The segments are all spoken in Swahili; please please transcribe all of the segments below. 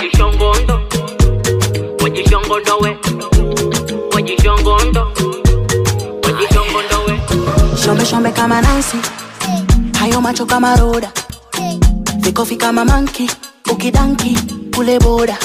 wajishongondo wajishongondo we wajishongondo wajishongondo we Shombe shombe kama Nancy, hayo macho kama Roda, vikofi kama manki, ukidanki kule boda.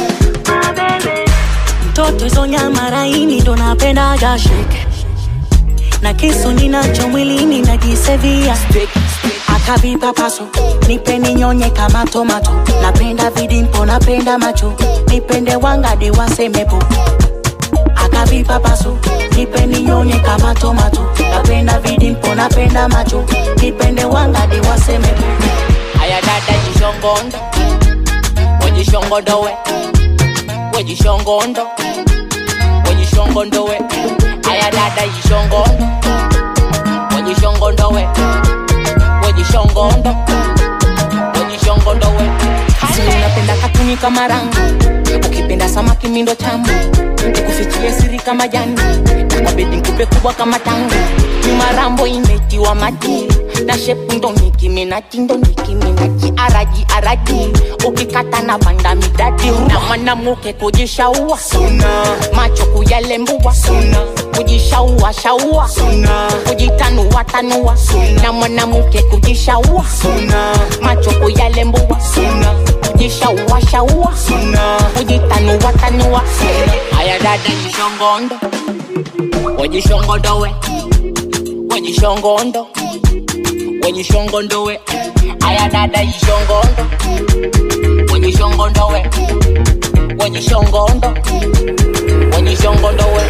Mtoto hizo nyama laini ndo napendaga shake, na kisu ninacho mwilini najisevia akavipa paso nipe ninyonye kama tomato napenda vidimpo napenda macho nipende wangadi wasemepo akavipa paso nipe ninyonye kama tomato napenda vidimpo napenda macho nipende wangadi wasemepo aya dada jishongondo wajishongondo we wajishongondo wajishongondo we aya dada jishongondo wajishongondo we wajishongondo wajishongondo we Si unapenda katuni kama rangi ukipenda samaki mindo tamu nikufichie siri kama jani nakabedi nkupe kubwa kama tangi nyuma rambo imetiwa maji na shepu ndo nikiminaji ndo nikiminaji araji araji ukikata na banda midadi na mwanamuke kujishaua macho kuyalembua kujishaua shaua kujitanua tanua na mwanamuke kujishaua macho kuyalembua kujishaua shaua kujitanua tanua aya dada jishongondo wajishongondo we wajishongondo wajishongondo we aya dada jishongondo wajishongondo we wajishongondo wajishongondo we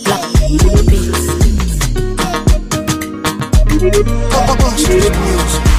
Black Beats. Street music.